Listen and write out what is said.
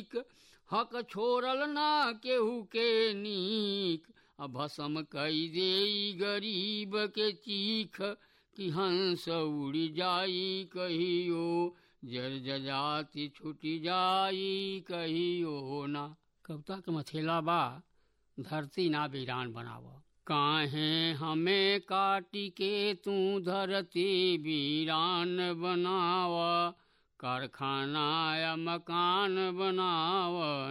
ठीक हक छोड़ल ना केहू के नीक आ भसम कई दे गरीब के चीख कि हंस उड़ी जाई कहियो जर जजाति छुटी जाई कहियो ना कविता के मथेला बा धरती ना वीरान बनाव काहे हमें काटी के तू धरती वीरान बनाव कारखाना या मकान बनाव